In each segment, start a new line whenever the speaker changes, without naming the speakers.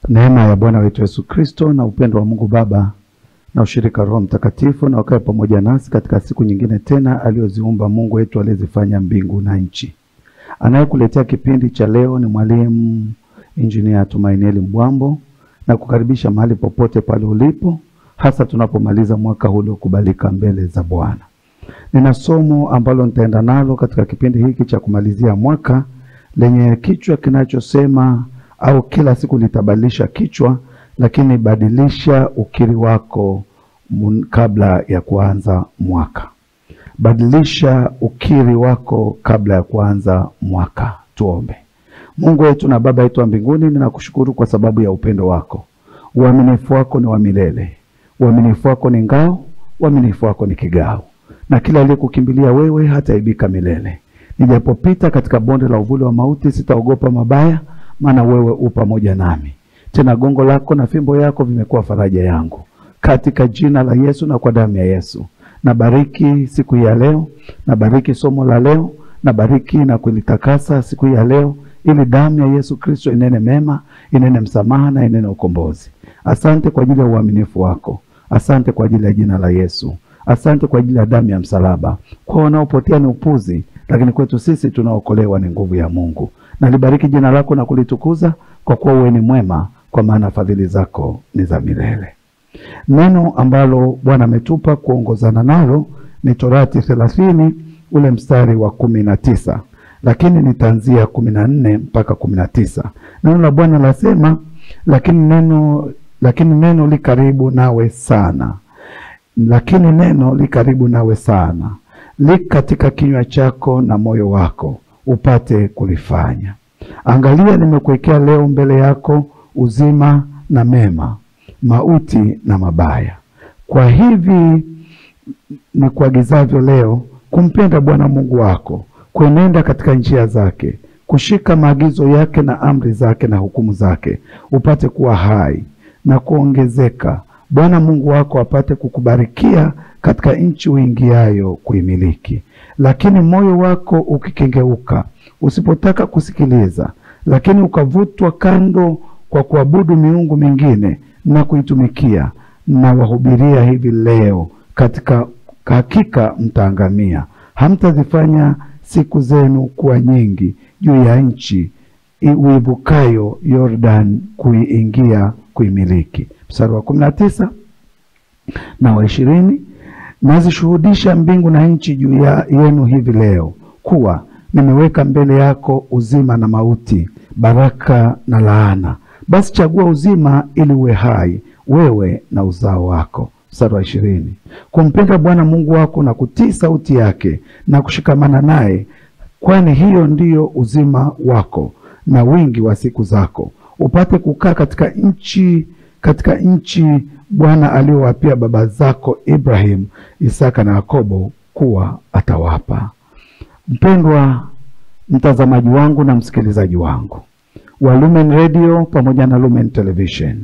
Neema ya Bwana wetu Yesu Kristo na upendo wa Mungu Baba na ushirika wa Roho Mtakatifu na wakae pamoja nasi katika siku nyingine tena aliyoziumba Mungu wetu aliyezifanya mbingu na nchi. Anayekuletea kipindi cha leo ni mwalimu Injinia Tumainieli Mbwambo na kukaribisha mahali popote pale ulipo, hasa tunapomaliza mwaka huu uliokubalika mbele za Bwana. Nina somo ambalo nitaenda nalo katika kipindi hiki cha kumalizia mwaka lenye kichwa kinachosema au kila siku litabadilisha kichwa, lakini badilisha ukiri wako mun, kabla ya kuanza mwaka. Badilisha ukiri wako kabla ya kuanza mwaka. Tuombe. Mungu wetu na Baba yetu wa mbinguni, ninakushukuru kwa sababu ya upendo wako. Uaminifu wako ni wa milele, uaminifu wako ni ngao, uaminifu wako ni kigao, na kila aliyekukimbilia wewe hataibika milele. Nijapopita katika bonde la uvuli wa mauti, sitaogopa mabaya, maana wewe u pamoja nami. Tena gongo lako na fimbo yako vimekuwa faraja yangu, katika jina la Yesu na kwa damu ya Yesu. Nabariki siku hii ya leo, nabariki somo la leo, nabariki na kulitakasa siku hii ya leo, ili damu ya Yesu Kristo inene mema, inene msamaha na inene ukombozi. Asante kwa ajili ya uaminifu wako, asante kwa ajili ya jina la Yesu, asante kwa ajili ya damu ya msalaba. Kwa wanaopotea ni upuzi, lakini kwetu sisi tunaokolewa ni nguvu ya Mungu. Nalibariki jina lako na kulitukuza, kwa kuwa wewe ni mwema, kwa maana fadhili zako ni za milele. Neno ambalo Bwana ametupa kuongozana nalo ni Torati thelathini ule mstari wa kumi na tisa lakini nitaanzia kumi na nne mpaka kumi na tisa Neno la Bwana lasema, lakini neno lakini neno li karibu nawe sana, lakini neno li karibu nawe sana, li katika kinywa chako na moyo wako, upate kulifanya. Angalia, nimekuwekea leo mbele yako uzima na mema, mauti na mabaya. Kwa hivi ni kuagizavyo leo, kumpenda Bwana Mungu wako, kuenenda katika njia zake, kushika maagizo yake na amri zake na hukumu zake, upate kuwa hai na kuongezeka, Bwana Mungu wako apate kukubarikia katika nchi uingiayo kuimiliki. Lakini moyo wako ukikengeuka, usipotaka kusikiliza, lakini ukavutwa kando kwa kuabudu miungu mingine na kuitumikia, na wahubiria hivi leo, katika hakika mtaangamia. Hamtazifanya siku zenu kuwa nyingi juu ya nchi uivukayo Yordan kuiingia kuimiliki. Mstari wa kumi na tisa na wa ishirini nazishuhudisha mbingu na nchi juu ya yenu hivi leo, kuwa nimeweka mbele yako uzima na mauti, baraka na laana. Basi chagua uzima, ili uwe hai wewe na uzao wako. Mstari wa ishirini kumpenda Bwana Mungu wako na kutii sauti yake na kushikamana naye, kwani hiyo ndiyo uzima wako na wingi wa siku zako, upate kukaa katika nchi katika nchi Bwana aliyowapia baba zako Ibrahim, Isaka na Yakobo kuwa atawapa. Mpendwa mtazamaji wangu na msikilizaji wangu wa Lumen Radio pamoja na Lumen Television,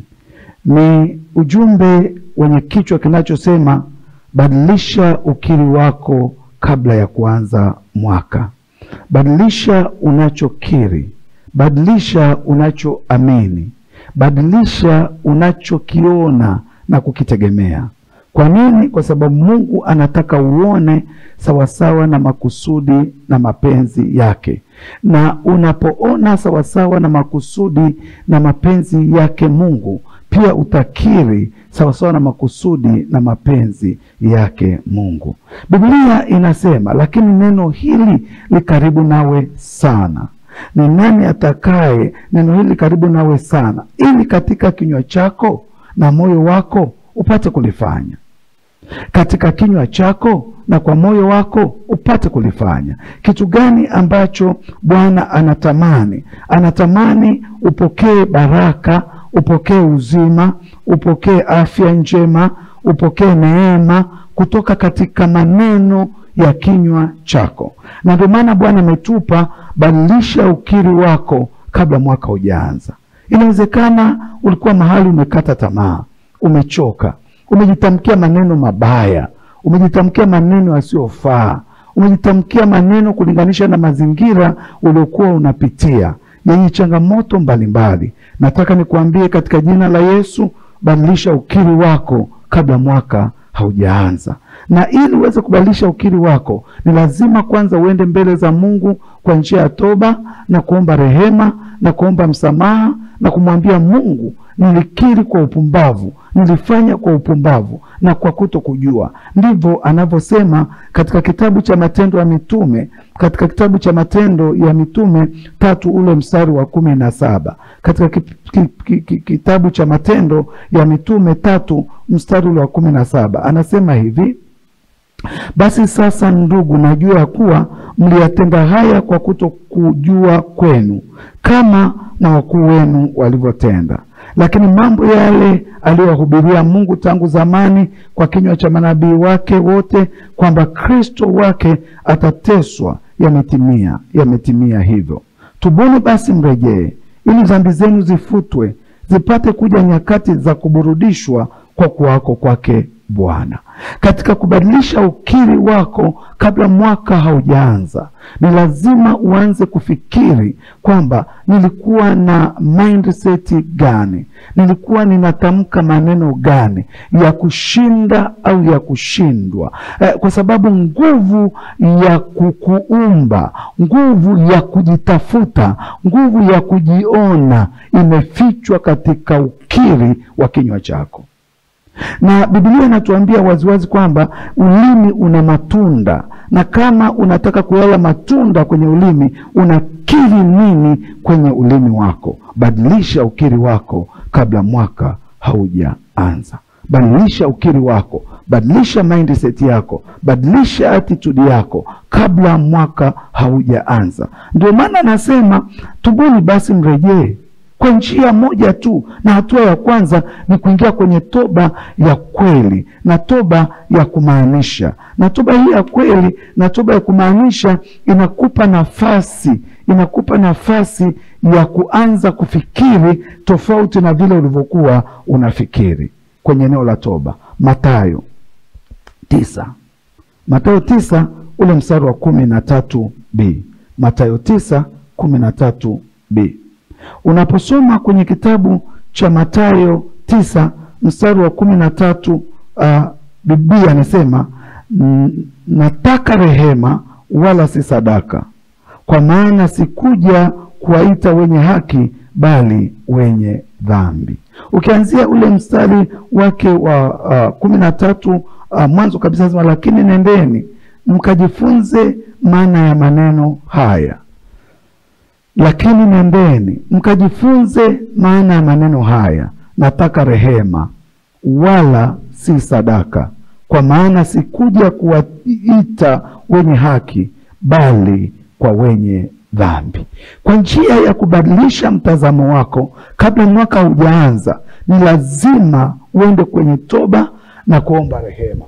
ni ujumbe wenye kichwa kinachosema badilisha ukiri wako kabla ya kuanza mwaka. Badilisha unachokiri, badilisha unachoamini, badilisha unachokiona na kukitegemea. Kwa nini? Kwa sababu Mungu anataka uone sawasawa na makusudi na mapenzi yake, na unapoona sawasawa na makusudi na mapenzi yake Mungu, pia utakiri sawasawa na makusudi na mapenzi yake Mungu. Biblia inasema, lakini neno hili li karibu nawe sana. Ni nani atakaye neno hili karibu nawe sana, ili katika kinywa chako na moyo wako upate kulifanya katika kinywa chako na kwa moyo wako upate kulifanya. Kitu gani ambacho Bwana anatamani? Anatamani upokee baraka, upokee uzima, upokee afya njema, upokee neema kutoka katika maneno ya kinywa chako, na ndio maana Bwana ametupa badilisha ukiri wako kabla mwaka hujaanza. Inawezekana ulikuwa mahali umekata tamaa, umechoka umejitamkia maneno mabaya, umejitamkia maneno yasiyofaa, umejitamkia maneno kulinganisha na mazingira uliokuwa unapitia. yenye changamoto mbalimbali. Nataka nikuambie katika jina la Yesu, badilisha ukiri wako kabla mwaka haujaanza. Na ili uweze kubadilisha ukiri wako, ni lazima kwanza uende mbele za Mungu kwa njia ya toba na kuomba rehema na kuomba msamaha na kumwambia Mungu, nilikiri kwa upumbavu, nilifanya kwa upumbavu na kwa kuto kujua. Ndivyo anavyosema katika kitabu cha Matendo ya Mitume, katika kitabu cha Matendo ya Mitume tatu ule mstari wa kumi na saba katika ki, ki, ki, ki, kitabu cha Matendo ya Mitume tatu mstari ule wa kumi na saba anasema hivi basi sasa ndugu, najua ya kuwa mliyatenda haya kwa kutokujua kwenu, kama na wakuu wenu walivyotenda. Lakini mambo yale aliyowahubiria Mungu tangu zamani kwa kinywa cha manabii wake wote, kwamba Kristo wake atateswa, yametimia, yametimia hivyo. Tubuni basi mrejee, ili dhambi zenu zifutwe, zipate kuja nyakati za kuburudishwa kwa kuwako kwake Bwana. Katika kubadilisha ukiri wako kabla mwaka haujaanza, ni lazima uanze kufikiri kwamba nilikuwa na mindset gani, nilikuwa ninatamka maneno gani ya kushinda au ya kushindwa, eh, kwa sababu nguvu ya kukuumba, nguvu ya kujitafuta, nguvu ya kujiona imefichwa katika ukiri wa kinywa chako na Biblia inatuambia waziwazi kwamba ulimi una matunda, na kama unataka kuyala matunda kwenye ulimi, unakiri nini kwenye ulimi wako? Badilisha ukiri wako kabla mwaka haujaanza. Badilisha ukiri wako, badilisha mindset yako, badilisha attitude yako kabla mwaka haujaanza. Ndio maana nasema tubuni basi mrejee kwa njia moja tu, na hatua ya kwanza ni kuingia kwenye toba ya kweli na toba ya kumaanisha. Na toba hii ya kweli na toba ya kumaanisha inakupa nafasi, inakupa nafasi ya kuanza kufikiri tofauti na vile ulivyokuwa unafikiri kwenye eneo la toba. Mathayo tisa, Mathayo tisa ule mstari wa kumi na tatu b Mathayo tisa kumi na tatu b Unaposoma kwenye kitabu cha Mathayo tisa mstari wa kumi na tatu uh, Biblia anasema nataka rehema wala si sadaka, kwa maana sikuja kuwaita wenye haki bali wenye dhambi. Ukianzia ule mstari wake wa uh, kumi na tatu uh, mwanzo kabisa sema, lakini nendeni mkajifunze maana ya maneno haya lakini nendeni mkajifunze maana ya maneno haya, nataka rehema wala si sadaka, kwa maana sikuja kuwaita wenye haki bali kwa wenye dhambi. Kwa njia ya kubadilisha mtazamo wako kabla mwaka haujaanza, ni lazima uende kwenye toba na kuomba rehema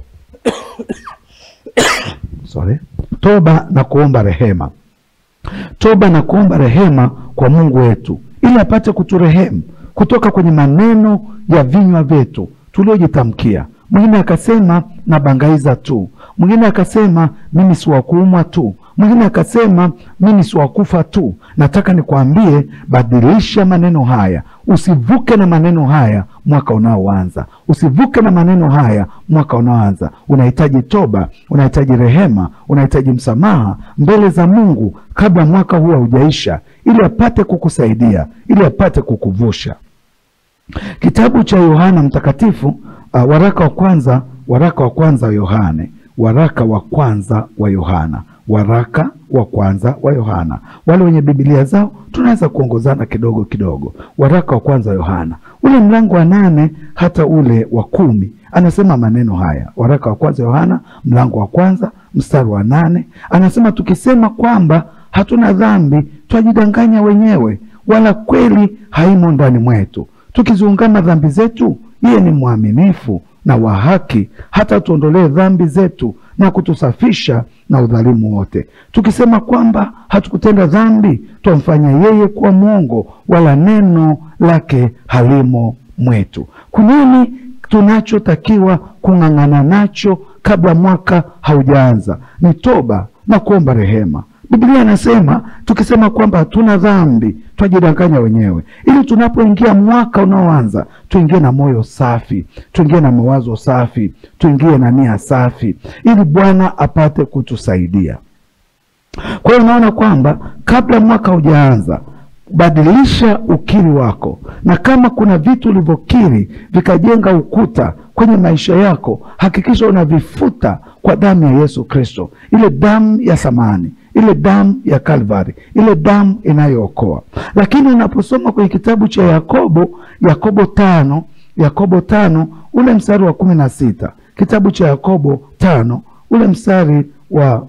Sorry. Toba na kuomba rehema toba na kuomba rehema kwa Mungu wetu ili apate kuturehemu kutoka kwenye maneno ya vinywa vyetu tuliojitamkia. Mwingine akasema nabangaiza tu, mwingine akasema mimi si wa kuumwa tu, mwingine akasema mimi si wa kufa tu. Nataka nikwambie, badilisha maneno haya, usivuke na maneno haya mwaka unaoanza, usivuke na maneno haya mwaka unaoanza. Unahitaji toba, unahitaji rehema, unahitaji msamaha mbele za Mungu kabla mwaka huu haujaisha, ili apate kukusaidia, ili apate kukuvusha. Kitabu cha Yohana Mtakatifu, uh, waraka wa kwanza, waraka wa kwanza wa Yohane, waraka wa kwanza wa Yohana, waraka wa kwanza wa Yohana. Wale wenye Biblia zao tunaweza kuongozana kidogo kidogo. Waraka wa kwanza wa Yohana, ule mlango wa nane hata ule wa kumi anasema maneno haya. Waraka wa kwanza wa Yohana mlango wa kwanza mstari wa nane anasema tukisema kwamba hatuna dhambi twajidanganya wenyewe, wala kweli haimo ndani mwetu. Tukiziungama dhambi zetu, yeye ni mwaminifu na wa haki, hata tuondolee dhambi zetu na kutusafisha na udhalimu wote. Tukisema kwamba hatukutenda dhambi, twamfanya yeye kuwa mwongo, wala neno lake halimo mwetu. Kunini tunachotakiwa kung'ang'ana nacho kabla mwaka haujaanza? Ni toba na kuomba rehema. Biblia inasema tukisema kwamba hatuna dhambi twajidanganya wenyewe, ili tunapoingia mwaka unaoanza tuingie na moyo safi, tuingie na mawazo safi, tuingie na nia safi, ili Bwana apate kutusaidia. Kwa hiyo unaona kwamba kabla mwaka hujaanza badilisha ukiri wako, na kama kuna vitu ulivyokiri vikajenga ukuta kwenye maisha yako, hakikisha unavifuta kwa damu ya Yesu Kristo, ile damu ya thamani, ile damu ya Kalvari, ile damu inayookoa. Lakini unaposoma kwenye kitabu cha Yakobo, Yakobo tano, Yakobo tano ule mstari wa kumi na sita, kitabu cha Yakobo tano ule mstari wa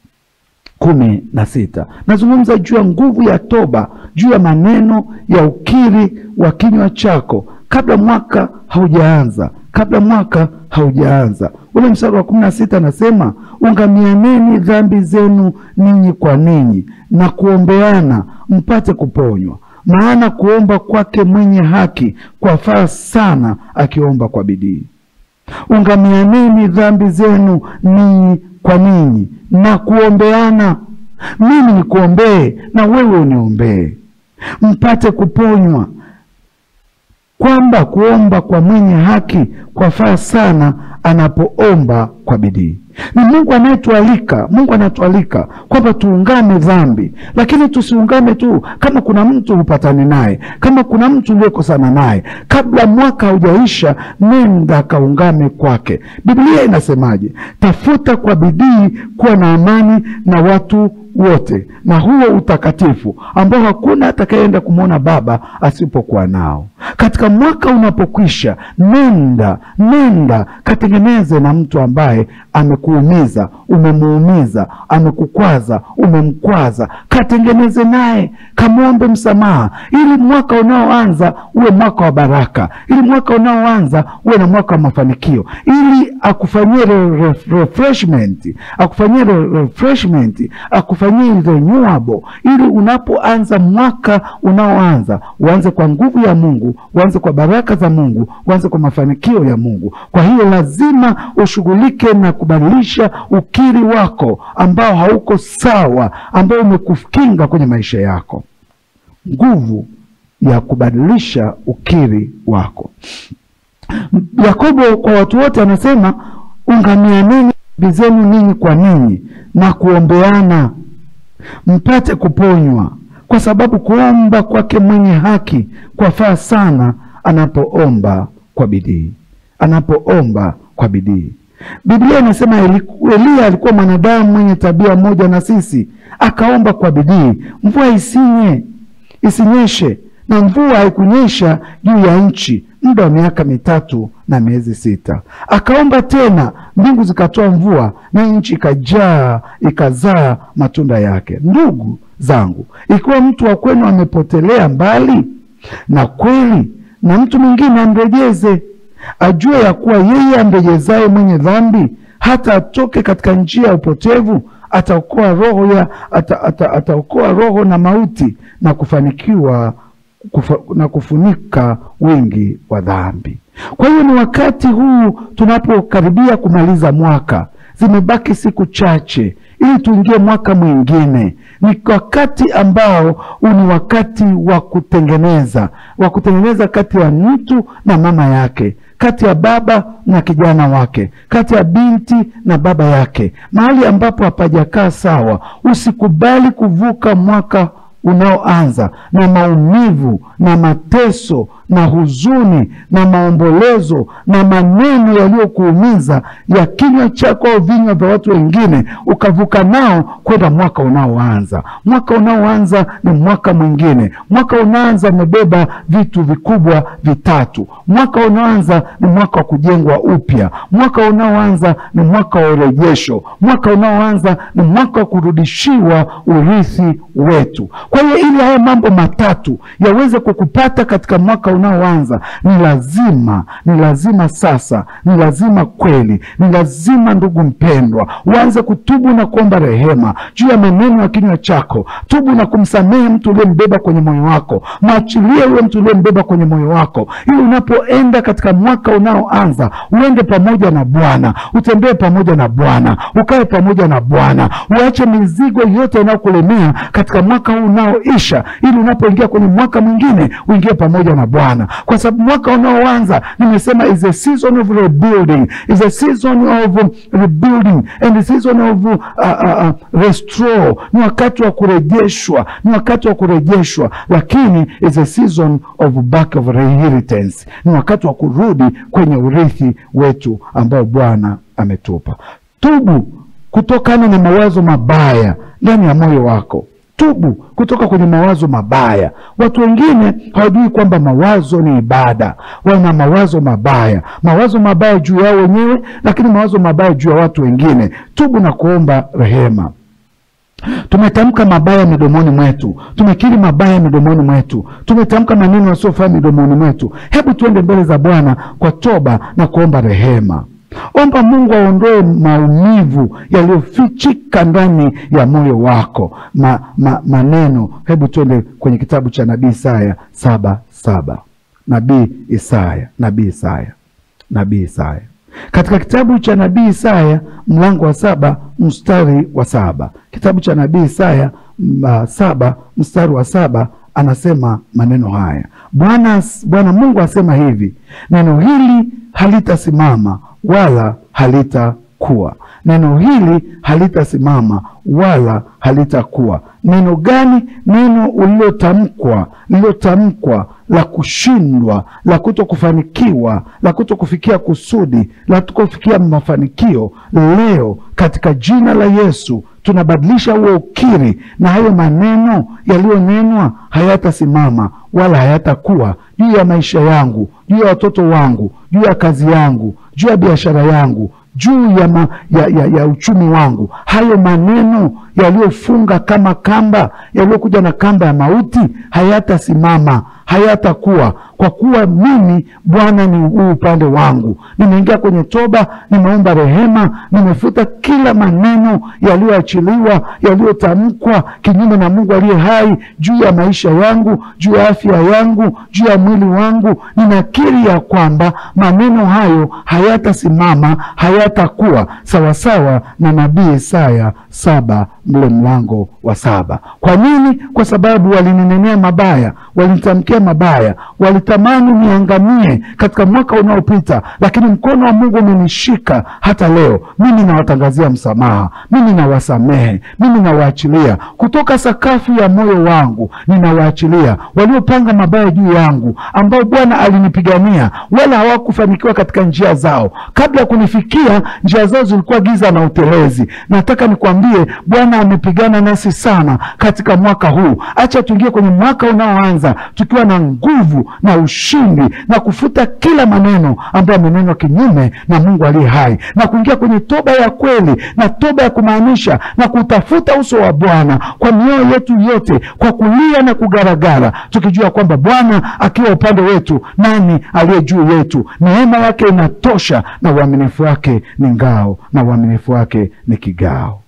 kumi na sita nazungumza juu ya nguvu ya toba, juu ya maneno ya ukiri wa kinywa chako kabla mwaka haujaanza, kabla mwaka haujaanza. Ule mstari wa kumi na sita anasema ungamianeni dhambi zenu ninyi kwa ninyi na kuombeana mpate kuponywa, maana kuomba kwake mwenye haki kwafaa sana, akiomba kwa bidii. Ungamianeni dhambi zenu ninyi kwa ninyi na kuombeana, mimi nikuombee na wewe uniombee, mpate kuponywa, kwamba kuomba kwa mwenye haki kwafaa sana anapoomba kwa bidii. Ni Mungu anayetualika, Mungu anatualika kwamba tuungame dhambi, lakini tusiungame tu kama kuna mtu hupatani naye, kama kuna mtu uliyekosana naye, kabla mwaka haujaisha, nenda kaungame kwake. Biblia inasemaje? Tafuta kwa bidii kuwa na amani na watu wote na huo utakatifu ambao hakuna atakayeenda kumwona Baba asipokuwa nao. Katika mwaka unapokwisha, nenda nenda katengeneze na mtu ambaye amekuumiza, umemuumiza, amekukwaza, umemkwaza, katengeneze naye, kamwombe msamaha, ili mwaka unaoanza uwe mwaka wa baraka, ili mwaka unaoanza uwe na mwaka wa mafanikio, ili akufanyie re re refreshment, akufanyie re refreshment, akufanyie renewable, ili unapoanza mwaka unaoanza uanze kwa nguvu ya Mungu, uanze kwa baraka za Mungu, uanze kwa mafanikio ya Mungu. Kwa hiyo lazima ushughulike na kubadilisha ukiri wako ambao hauko sawa, ambao umekukinga kwenye maisha yako. Nguvu ya kubadilisha ukiri wako. Yakobo kwa watu wote anasema ungamianeni dhambi zenu ninyi kwa ninyi na kuombeana mpate kuponywa, kwa sababu kuomba kwake mwenye haki kwafaa sana anapoomba kwa bidii, anapoomba kwa bidii. Biblia inasema Eliya alikuwa mwanadamu mwenye tabia moja na sisi, akaomba kwa bidii, mvua isinye isinyeshe, na mvua haikunyesha juu ya nchi muda wa miaka mitatu na miezi sita. Akaomba tena, mbingu zikatoa mvua, na nchi ikajaa ikazaa matunda yake. Ndugu zangu, ikiwa mtu wa kwenu amepotelea mbali na kweli, na mtu mwingine amrejeze, ajue ya kuwa yeye amrejezaye mwenye dhambi hata atoke katika njia ya upotevu ataokoa roho ya ata, ata, ataokoa roho na mauti na kufanikiwa kufa, na kufunika wingi wa dhambi. Kwa hiyo ni wakati huu tunapokaribia kumaliza mwaka, zimebaki siku chache ili tuingie mwaka mwingine. Ni wakati ambao ni wakati wa kutengeneza, wa kutengeneza kati ya mtu na mama yake, kati ya baba na kijana wake, kati ya binti na baba yake, mahali ambapo hapajakaa sawa. Usikubali kuvuka mwaka unaoanza na maumivu na mateso na huzuni na maombolezo na maneno yaliyokuumiza ya kinywa chako au vinywa vya watu wengine, ukavuka nao kwenda mwaka unaoanza. Mwaka unaoanza ni mwaka mwingine. Mwaka unaanza umebeba vitu vikubwa vitatu. Mwaka unaoanza ni mwaka wa kujengwa upya. Mwaka unaoanza ni mwaka wa urejesho. Mwaka unaoanza ni mwaka wa kurudishiwa urithi wetu. Kwa Kwa hiyo ili haya mambo matatu yaweze kukupata katika mwaka unaoanza, ni lazima ni lazima sasa, ni lazima kweli, ni lazima ndugu mpendwa, uanze kutubu na kuomba rehema juu ya maneno ya kinywa chako. Tubu na kumsamehe mtu uliyembeba kwenye moyo wako, mwachilie huyo mtu uliyembeba kwenye moyo wako, ili unapoenda katika mwaka unaoanza uende pamoja na Bwana, utembee pamoja na Bwana, ukae pamoja na Bwana, uache mizigo yote inayokulemea katika mwaka huu unaoisha, ili unapoingia kwenye mwaka mwingine uingie pamoja na Bwana, kwa sababu mwaka unaoanza nimesema is a season of rebuilding, is a season of rebuilding and a season of uh, uh, uh, restore. Ni wakati wa kurejeshwa, ni wakati wa kurejeshwa, lakini is a season of back of inheritance, ni wakati wa kurudi kwenye urithi wetu ambao Bwana ametupa. Tubu kutokana na mawazo mabaya ndani ya moyo wako. Tubu kutoka kwenye mawazo mabaya. Watu wengine hawajui kwamba mawazo ni ibada. Wana mawazo mabaya, mawazo mabaya juu yao wenyewe, lakini mawazo mabaya juu ya watu wengine. Tubu na kuomba rehema. Tumetamka mabaya midomoni mwetu, tumekiri mabaya midomoni mwetu, tumetamka maneno yasiyofaa midomoni mwetu. Hebu tuende mbele za Bwana kwa toba na kuomba rehema. Omba Mungu aondoe maumivu yaliyofichika ndani ya moyo wako. Ma, ma, maneno. Hebu tuende kwenye kitabu cha nabii Isaya saba saba. Nabii Isaya, nabii Isaya, nabii Isaya katika kitabu cha nabii Isaya mlango wa saba mstari wa saba kitabu cha nabii Isaya uh, saba mstari wa saba anasema maneno haya. Bwana Bwana Mungu asema hivi, neno hili halitasimama wala halitakuwa. Neno hili halitasimama wala halitakuwa. Neno gani? Neno ulilotamkwa, lililotamkwa la kushindwa, la kuto kufanikiwa, la kuto kufikia kusudi, la kuto kufikia mafanikio. Leo katika jina la Yesu tunabadilisha huo ukiri, na hayo maneno yaliyonenwa hayatasimama wala hayatakuwa juu ya maisha yangu, juu ya watoto wangu, juu ya kazi yangu, juu ya biashara yangu juu ya, ma, ya, ya, ya uchumi wangu. Hayo maneno yaliyofunga kama kamba, yaliyokuja na kamba ya mauti hayatasimama, hayatakuwa, kwa kuwa mimi Bwana ni huu upande wangu. Nimeingia kwenye toba, nimeomba rehema, nimefuta kila maneno yaliyoachiliwa, yaliyotamkwa kinyume na Mungu aliye hai juu ya maisha yangu, juu ya afya yangu, juu ya mwili wangu. Ninakiri ya kwamba maneno hayo hayatasimama, hayatakuwa sawasawa na nabii Isaya saba mle mlango wa saba. Kwa nini? Kwa sababu walininenea mabaya, walinitamkia mabaya, walitamani niangamie katika mwaka unaopita, lakini mkono wa Mungu umenishika hata leo. Mimi nawatangazia msamaha, mimi nawasamehe, mimi nawaachilia kutoka sakafu ya moyo wangu, ninawaachilia waliopanga mabaya juu yangu, ambao Bwana alinipigania wala hawakufanikiwa katika njia zao. Kabla ya kunifikia, njia zao zilikuwa giza na utelezi. Nataka nikwambie Bwana amepigana nasi sana katika mwaka huu. Acha tuingie kwenye mwaka unaoanza tukiwa na nguvu na ushindi na kufuta kila maneno ambayo amenenwa kinyume na Mungu aliye hai na kuingia kwenye toba ya kweli na toba ya kumaanisha na kutafuta uso wa Bwana kwa mioyo yetu yote, kwa kulia na kugaragara, tukijua kwamba Bwana akiwa upande wetu, nani aliye juu yetu? Neema yake inatosha na uaminifu wake ni ngao na uaminifu wake ni kigao.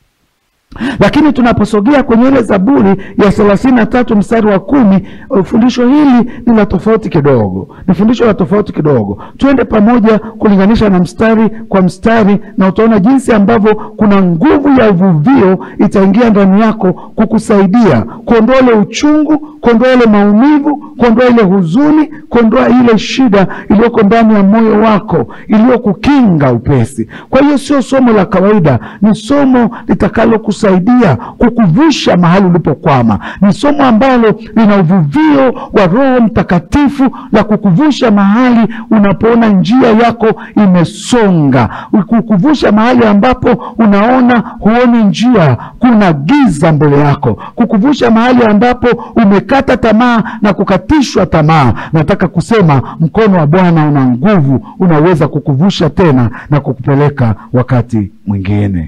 Lakini tunaposogea kwenye ile Zaburi ya thelathini na tatu mstari wa kumi, fundisho hili ni la tofauti kidogo, ni fundisho la tofauti kidogo. Tuende pamoja kulinganisha na mstari kwa mstari, na utaona jinsi ambavyo kuna nguvu ya uvuvio itaingia ndani yako kukusaidia kuondoa ile uchungu, kuondoa ile maumivu, kuondoa ile huzuni, kuondoa ile shida iliyoko ndani ya moyo wako iliyokukinga upesi. Kwa hiyo sio somo la kawaida, ni somo litakalo saidia kukuvusha mahali ulipokwama. Ni somo ambalo lina uvuvio wa Roho Mtakatifu la kukuvusha mahali unapoona njia yako imesonga, kukuvusha mahali ambapo unaona huoni njia, kuna giza mbele yako, kukuvusha mahali ambapo umekata tamaa na kukatishwa tamaa. Nataka kusema mkono wa Bwana una nguvu, unaweza kukuvusha tena na kukupeleka wakati mwingine.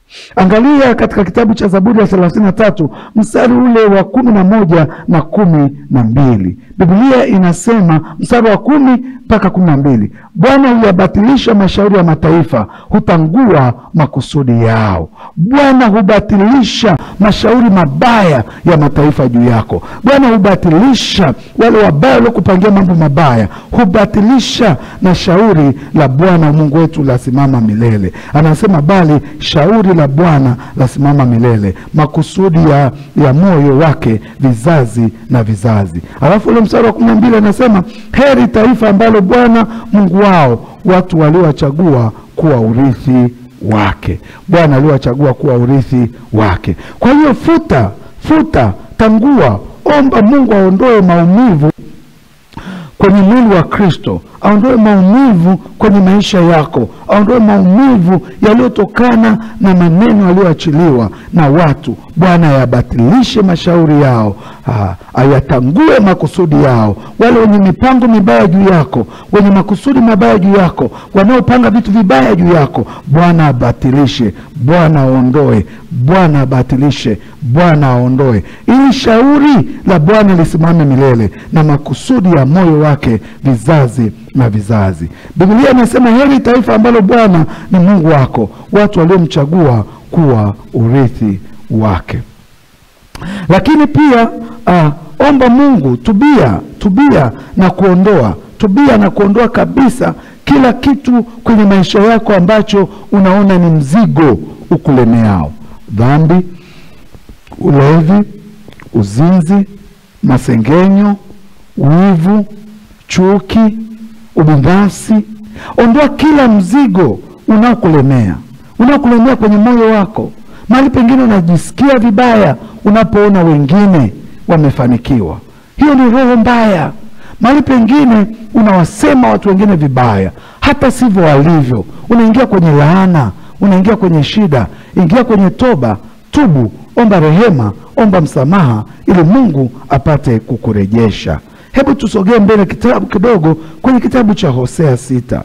Angalia katika kitabu cha Zaburi ya thelathini na tatu mstari ule wa kumi na moja na kumi na mbili Biblia inasema mstari wa kumi mpaka kumi na mbili Bwana huyabatilisha mashauri ya mataifa, hutangua makusudi yao. Bwana hubatilisha mashauri mabaya ya mataifa juu yako. Bwana hubatilisha wale wabaya waliokupangia mambo mabaya, hubatilisha na shauri la Bwana Mungu wetu lasimama milele. Anasema bali shauri la Bwana lasimama milele, makusudi ya, ya moyo wake vizazi na vizazi. Alafu ule mstari wa kumi na mbili anasema heri taifa ambalo Bwana Mungu wao watu waliowachagua kuwa urithi wake. Bwana aliowachagua kuwa urithi wake. Kwa hiyo futa, futa, tangua, omba Mungu aondoe maumivu kwenye mwili wa Kristo, aondoe maumivu kwenye maisha yako, aondoe maumivu yaliyotokana na maneno yaliyoachiliwa na watu. Bwana ayabatilishe mashauri yao, ah, ayatangue makusudi yao. Wale wenye mipango mibaya juu yako, wenye makusudi mabaya juu yako, wanaopanga vitu vibaya juu yako, Bwana abatilishe, Bwana aondoe, Bwana abatilishe, Bwana aondoe, ili shauri la Bwana lisimame milele na makusudi ya moyo wake vizazi na vizazi. Biblia inasema heri taifa ambalo Bwana ni Mungu wako, watu waliomchagua kuwa urithi wake. Lakini pia uh, omba Mungu, tubia, tubia na kuondoa, tubia na kuondoa kabisa kila kitu kwenye maisha yako ambacho unaona ni mzigo ukulemeao: dhambi, ulevi, uzinzi, masengenyo, wivu, chuki, ubinafsi. Ondoa kila mzigo unaokulemea, unaokulemea kwenye moyo wako. Mahali pengine unajisikia vibaya unapoona wengine wamefanikiwa, hiyo ni roho mbaya. Mahali pengine unawasema watu wengine vibaya, hata sivyo walivyo. Unaingia kwenye laana, unaingia kwenye shida. Ingia kwenye toba, tubu, omba rehema, omba msamaha, ili Mungu apate kukurejesha. Hebu tusogee mbele kitabu kidogo kwenye kitabu cha Hosea sita,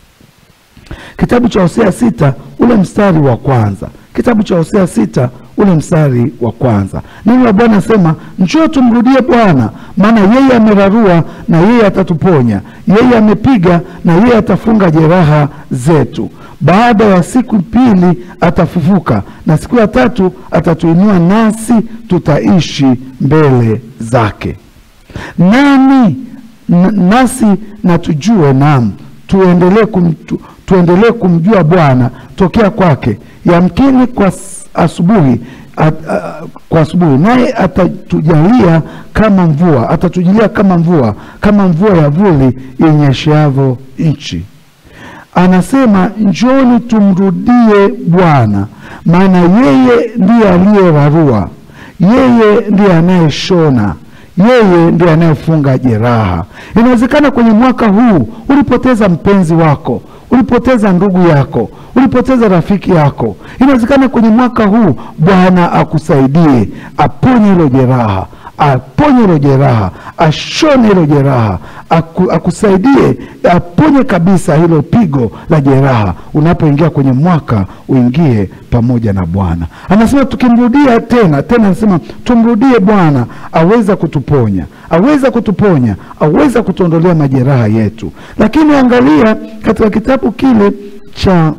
kitabu cha Hosea sita ule mstari wa kwanza kitabu cha Hosea sita ule mstari wa kwanza neno la Bwana asema, njoo tumrudie Bwana, maana yeye amerarua na yeye atatuponya, yeye amepiga na yeye atafunga jeraha zetu. Baada ya siku pili atafufuka, na siku ya tatu atatuinua, nasi tutaishi mbele zake. Nani nasi na tujue, naam, tuendelee kum, tu, tuendelee kumjua Bwana tokea kwake yamkini kwa asubuhi at, uh, kwa asubuhi naye atatujalia kama mvua, atatujalia kama mvua, kama mvua ya vuli inyesheavyo nchi. Anasema njoni tumrudie Bwana, maana yeye ndiye aliyerarua, yeye ndiye anayeshona yeye ndiye anayefunga jeraha. Inawezekana kwenye mwaka huu ulipoteza mpenzi wako, ulipoteza ndugu yako, ulipoteza rafiki yako. Inawezekana kwenye mwaka huu Bwana akusaidie, aponye hilo jeraha, aponye hilo jeraha, ashone hilo jeraha, aku, akusaidie aponye kabisa hilo pigo la jeraha. Unapoingia kwenye mwaka uingie pamoja na Bwana. Anasema tukimrudia tena tena, anasema tumrudie Bwana, aweza kutuponya, aweza kutuponya, aweza kutuondolea majeraha yetu. Lakini angalia katika kitabu kile cha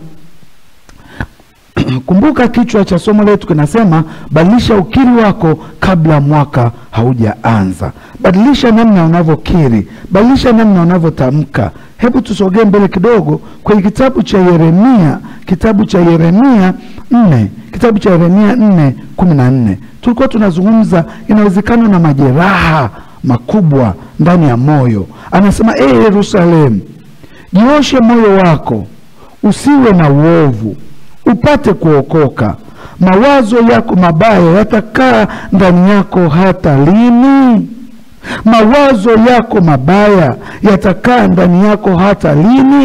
Kumbuka kichwa cha somo letu kinasema badilisha ukiri wako kabla mwaka haujaanza. Badilisha namna unavyokiri, badilisha namna unavyotamka. Hebu tusogee mbele kidogo kwenye kitabu cha Yeremia, kitabu cha Yeremia nne, kitabu cha Yeremia nne kumi na nne. Tulikuwa tunazungumza inawezekana na majeraha makubwa ndani ya moyo. Anasema ee Yerusalemu, jioshe moyo wako, usiwe na uovu upate kuokoka. Mawazo yako mabaya yatakaa ndani yako hata lini? Mawazo yako mabaya yatakaa ndani yako hata lini?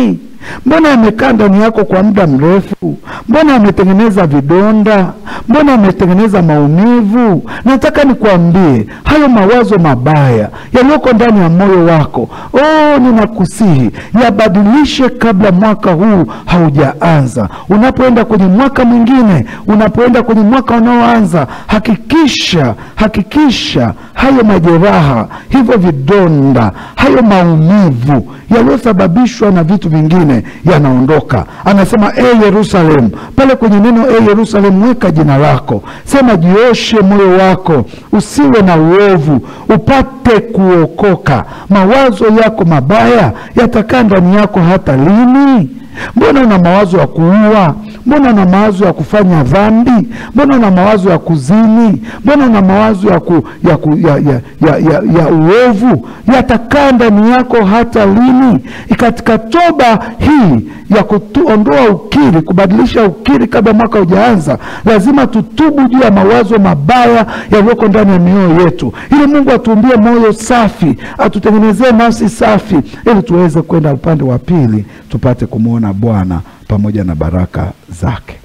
Mbona yamekaa ndani yako kwa muda mrefu? Mbona yametengeneza vidonda? Mbona yametengeneza maumivu? Nataka nikuambie hayo mawazo mabaya yaliyoko ndani ya moyo wako, oh, ninakusihi yabadilishe kabla mwaka huu haujaanza. Unapoenda kwenye mwaka mwingine, unapoenda kwenye mwaka unaoanza, hakikisha hakikisha hayo majeraha, hivyo vidonda, hayo maumivu yaliyosababishwa na vitu vingine yanaondoka. Anasema e Yerusalemu, pale kwenye neno e Yerusalemu, weka jina lako, sema jioshe moyo wako, usiwe na uovu, upate kuokoka. Mawazo yako mabaya yatakaa ndani yako hata lini? Mbona una mawazo ya kuua? Mbona una mawazo ya kufanya dhambi? Mbona una mawazo ya kuzini? Mbona una mawazo ya, ku, ya, ku, ya, ya, ya, ya, ya uovu? Yatakaa ndani yako hata lini? Katika toba hii ya kuondoa ukiri, kubadilisha ukiri kabla mwaka hujaanza, lazima tutubu juu ya mawazo mabaya yaliyoko ndani ya mioyo yetu, ili Mungu atuumbie moyo safi, atutengenezee nafsi safi, ili tuweze kwenda upande wa pili, tupate kumwona Bwana pamoja na baraka zake.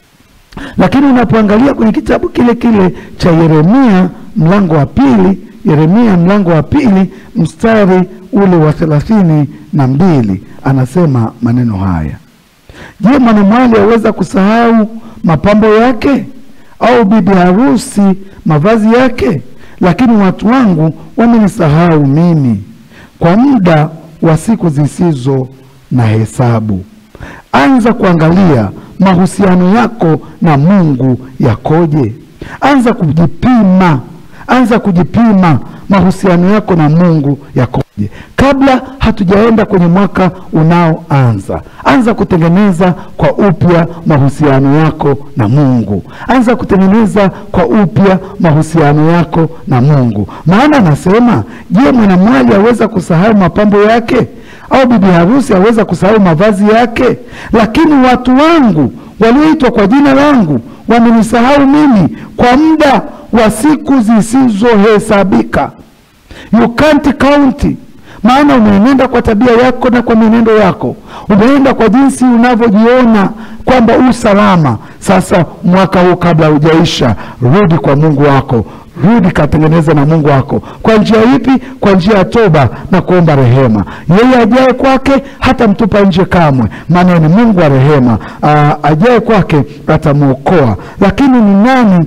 Lakini unapoangalia kwenye kitabu kile kile cha Yeremia mlango wa pili, Yeremia mlango wa pili mstari ule wa thelathini na mbili anasema maneno haya: Je, mwanamwali aweza kusahau mapambo yake, au bibi harusi mavazi yake? Lakini watu wangu wamenisahau mimi kwa muda wa siku zisizo na hesabu. Anza kuangalia mahusiano yako na Mungu yakoje. Anza kujipima, anza kujipima mahusiano yako na Mungu yakoje kabla hatujaenda kwenye mwaka unaoanza. Anza kutengeneza kwa upya mahusiano yako na Mungu. Anza kutengeneza kwa upya mahusiano yako na Mungu, maana anasema, je, mwanamwali aweza kusahau mapambo yake au bibi harusi aweza kusahau mavazi yake? Lakini watu wangu walioitwa kwa jina langu wamenisahau mimi kwa muda wa siku zisizohesabika. You can't count, maana umeenenda kwa tabia yako na kwa mienendo yako, umeenda kwa jinsi unavyojiona kwamba u salama. Sasa mwaka huu kabla hujaisha, rudi kwa Mungu wako rudi katengeneza na Mungu wako. Kwa njia ipi? Kwa njia ya toba na kuomba rehema. Yeye ajaye kwake hata mtupa nje kamwe, maana ni Mungu wa rehema. Ajaye kwake atamwokoa. Lakini ni nani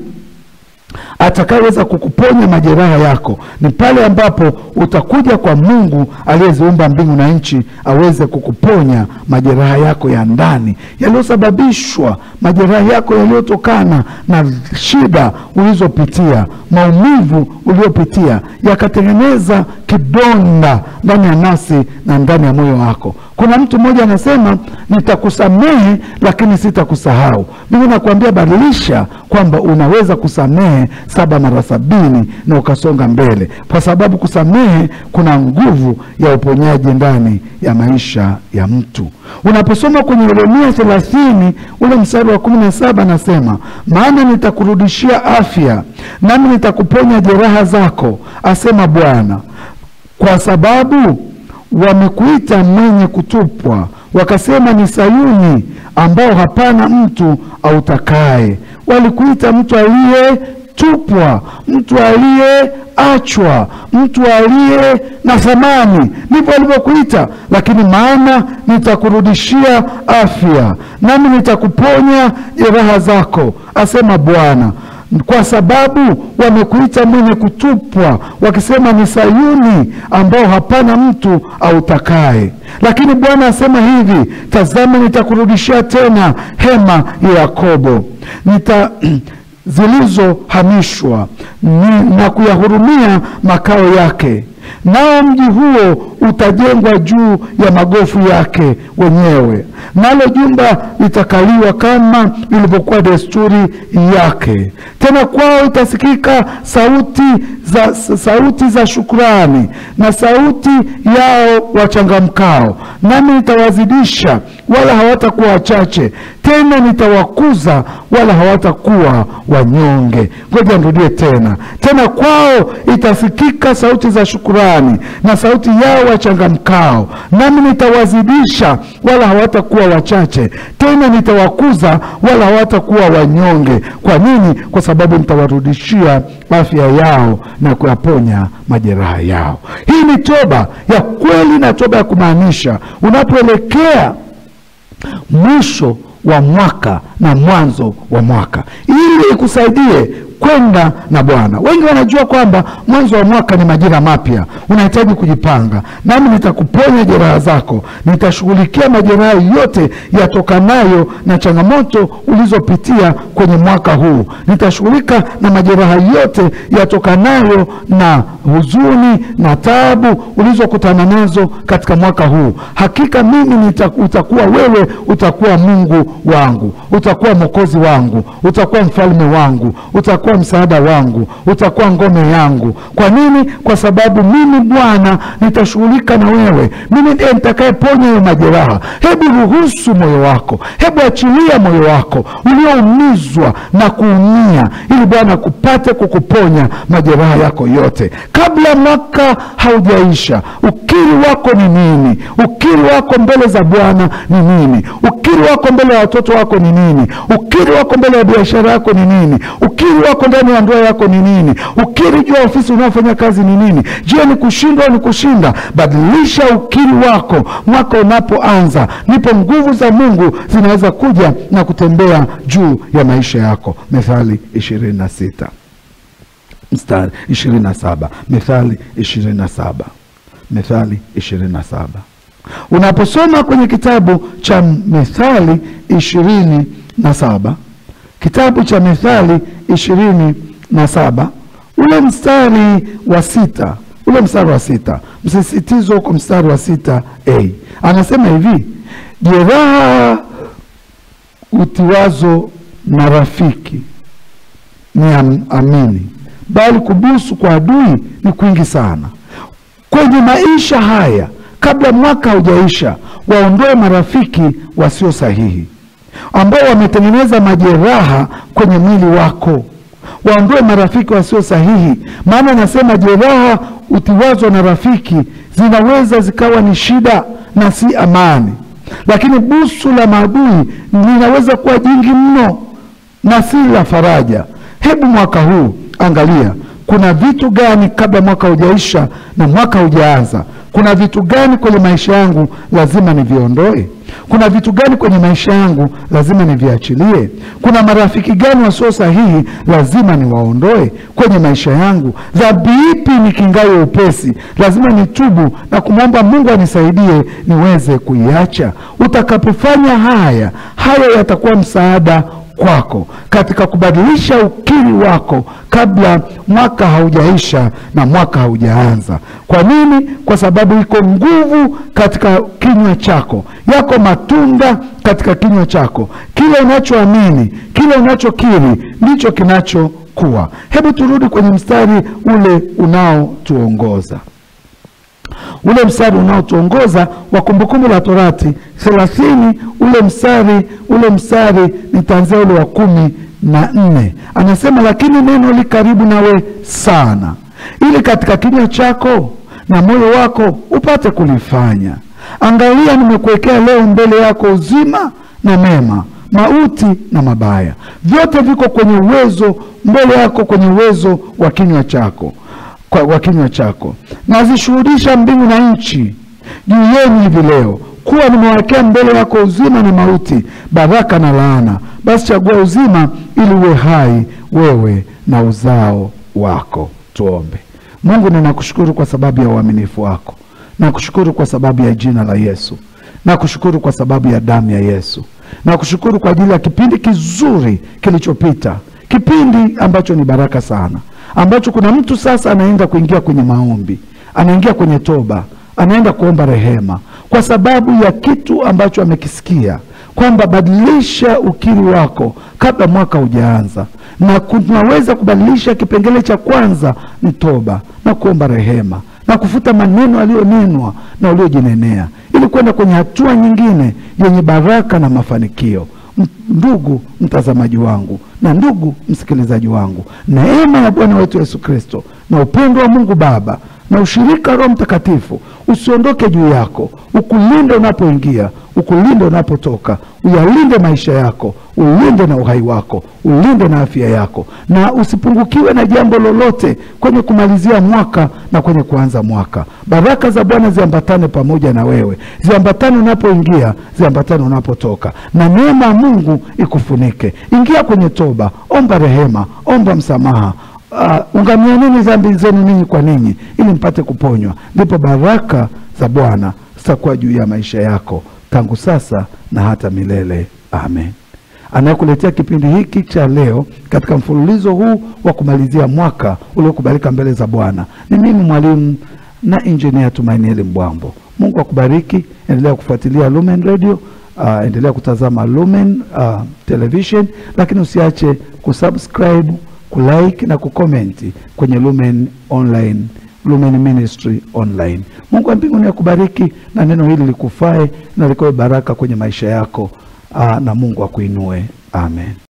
atakayeweza kukuponya majeraha yako? Ni pale ambapo utakuja kwa Mungu aliyeziumba mbingu na nchi, aweze kukuponya majeraha yako ya ndani yaliyosababishwa, majeraha yako yaliyotokana na shida ulizopitia, maumivu uliopitia, yakatengeneza kidonda ndani ya nafsi na ndani ya moyo wako. Kuna mtu mmoja anasema, nitakusamehe lakini sitakusahau. Mimi nakuambia badilisha kwamba unaweza kusamehe saba mara sabini na ukasonga mbele, kwa sababu kusamehe kuna nguvu ya uponyaji ndani ya maisha ya mtu. Unaposoma kwenye Yeremia thelathini ule mstari wa kumi na saba anasema, maana nitakurudishia afya nami nitakuponya jeraha zako, asema Bwana, kwa sababu wamekuita mwenye kutupwa, wakasema ni Sayuni ambao hapana mtu autakaye. Walikuita mtu aliyetupwa, mtu aliyeachwa, mtu aliye na thamani, ndivyo walivyokuita. Lakini maana nitakurudishia afya, nami nitakuponya jeraha zako, asema Bwana kwa sababu wamekuita mwenye kutupwa, wakisema ni Sayuni ambao hapana mtu autakaye. Lakini Bwana asema hivi, tazama, nitakurudishia tena hema ya Yakobo nita zilizohamishwa na kuyahurumia makao yake, nao mji huo utajengwa juu ya magofu yake wenyewe, nalo jumba litakaliwa kama ilivyokuwa desturi yake. Tena kwao itasikika sauti za, sauti za shukrani na sauti yao wachangamkao, nami nitawazidisha wala hawatakuwa wachache, tena nitawakuza wala hawatakuwa wanyonge. Ngoja nirudie tena. Tena kwao itasikika sauti za shukrani shukurani na sauti yao wachangamkao, nami nitawazidisha, wala hawatakuwa wachache tena, nitawakuza, wala hawatakuwa wanyonge. Kwa nini? Kwa sababu nitawarudishia afya yao na kuyaponya majeraha yao. Hii ni toba ya kweli na toba ya kumaanisha, unapoelekea mwisho wa mwaka na mwanzo wa mwaka, ili ikusaidie kwenda na Bwana. Wengi wanajua kwamba mwanzo wa mwaka ni majira mapya, unahitaji kujipanga. Nami nitakuponya jeraha zako, nitashughulikia majeraha yote yatokanayo na changamoto ulizopitia kwenye mwaka huu. Nitashughulika na majeraha yote yatokanayo na huzuni na taabu ulizokutana nazo katika mwaka huu. Hakika mimi nita, utakuwa wewe, utakuwa Mungu wangu, utakuwa mwokozi wangu, utakuwa mfalme wangu, utakuwa msaada wangu, utakuwa ngome yangu. Kwa nini? Kwa sababu mimi Bwana nitashughulika na wewe, mimi ndiye nitakayeponya hayo majeraha. Hebu ruhusu moyo wako, hebu achilia moyo wako ulioumizwa na kuumia, ili Bwana kupate kukuponya majeraha yako yote kabla mwaka haujaisha. Ukiri wako ni nini? Ukiri wako mbele za Bwana ni nini? Ukiri wako mbele ya watoto wako ni nini? Ukiri wako mbele ya biashara yako ni nini? Ukiri wako ndani ya ndoa yako ni nini? Ukiri juu ya ofisi unaofanya kazi ni nini? Je, ni kushindwa au ni kushinda? Badilisha ukiri wako mwaka unapoanza, ndipo nguvu za Mungu zinaweza kuja na kutembea juu ya maisha yako. Methali ishirini na sita mstari ishirini na saba Methali ishirini na saba Methali ishirini na saba Unaposoma kwenye kitabu cha Methali ishirini na saba kitabu cha Methali ishirini na saba ule mstari wa sita ule mstari wa sita msisitizo huko mstari wa sita a anasema hivi, jeraha utiwazo na rafiki ni am, amini, bali kubusu kwa adui ni kwingi sana. Kwenye maisha haya, kabla mwaka haujaisha, waondoe marafiki wasio sahihi ambao wametengeneza majeraha kwenye mwili wako. Waondoe marafiki wasio sahihi, maana anasema jeraha utiwazo na rafiki zinaweza zikawa ni shida na si amani, lakini busu la maadui linaweza kuwa jingi mno na si la faraja. Hebu mwaka huu angalia, kuna vitu gani kabla mwaka hujaisha na mwaka hujaanza? Kuna vitu gani kwenye maisha yangu lazima niviondoe? Kuna vitu gani kwenye maisha yangu lazima niviachilie? Kuna marafiki gani wasio sahihi lazima niwaondoe kwenye maisha yangu? Dhambi ipi nikingayo upesi lazima nitubu na kumwomba Mungu anisaidie niweze kuiacha? Utakapofanya haya, haya yatakuwa msaada kwako katika kubadilisha ukiri wako kabla mwaka haujaisha na mwaka haujaanza. Kwa nini? Kwa sababu iko nguvu katika kinywa chako, yako matunda katika kinywa chako. Kile unachoamini, kile unachokiri ndicho kinachokuwa. Hebu turudi kwenye mstari ule unaotuongoza ule mstari unaotuongoza wa Kumbukumbu la Torati thelathini ule mstari ule mstari nitaanzia ule wa kumi na nne anasema, lakini neno li karibu nawe sana, ili katika kinywa chako na moyo wako upate kulifanya. Angalia, nimekuwekea leo mbele yako uzima na mema, mauti na mabaya, vyote viko kwenye uwezo mbele yako, kwenye uwezo wa kinywa chako kwa wa kinywa chako. Nazishuhudisha mbingu na nchi juu yenu hivi leo kuwa nimewekea mbele yako uzima na mauti, baraka na laana. Basi chagua uzima, ili uwe hai wewe na uzao wako. Tuombe. Mungu, ninakushukuru kwa sababu ya uaminifu wako, nakushukuru kwa sababu ya jina la Yesu, nakushukuru kwa sababu ya damu ya Yesu, nakushukuru kwa ajili ya kipindi kizuri kilichopita, kipindi ambacho ni baraka sana ambacho kuna mtu sasa anaenda kuingia kwenye maombi, anaingia kwenye toba, anaenda kuomba rehema kwa sababu ya kitu ambacho amekisikia kwamba badilisha ukiri wako kabla mwaka hujaanza, na tunaweza kubadilisha. Kipengele cha kwanza ni toba na kuomba rehema na kufuta maneno aliyonenwa na uliojinenea, ili kwenda kwenye hatua nyingine yenye baraka na mafanikio. Ndugu mtazamaji wangu na ndugu msikilizaji wangu, neema ya Bwana wetu Yesu Kristo na upendo wa Mungu Baba na ushirika wa Roho Mtakatifu usiondoke juu yako, ukulinde unapoingia, ukulinde unapotoka, uyalinde maisha yako, ulinde na uhai wako, ulinde na afya yako, na usipungukiwe na jambo lolote kwenye kumalizia mwaka na kwenye kuanza mwaka. Baraka za Bwana ziambatane pamoja na wewe, ziambatane unapoingia, ziambatane unapotoka, na neema ya Mungu ikufunike. Ingia kwenye toba, omba rehema, omba msamaha Uh, ungamianeni dhambi zenu ninyi kwa ninyi ili mpate kuponywa, ndipo baraka za Bwana zitakuwa juu ya maisha yako tangu sasa na hata milele. Amen. Anayekuletea kipindi hiki cha leo katika mfululizo huu wa kumalizia mwaka uliokubalika mbele za Bwana ni mimi mwalimu na injinia Tumainieli Mbwambo. Mungu akubariki. Endelea kufuatilia Lumen Radio. Uh, endelea kutazama Lumen uh, Television, lakini usiache kusubscribe kulike na kukomenti kwenye Lumen Online, Lumen Ministry Online. Mungu wa mbinguni akubariki na neno hili likufae na likawe baraka kwenye maisha yako. Aa, na Mungu akuinue. Amen.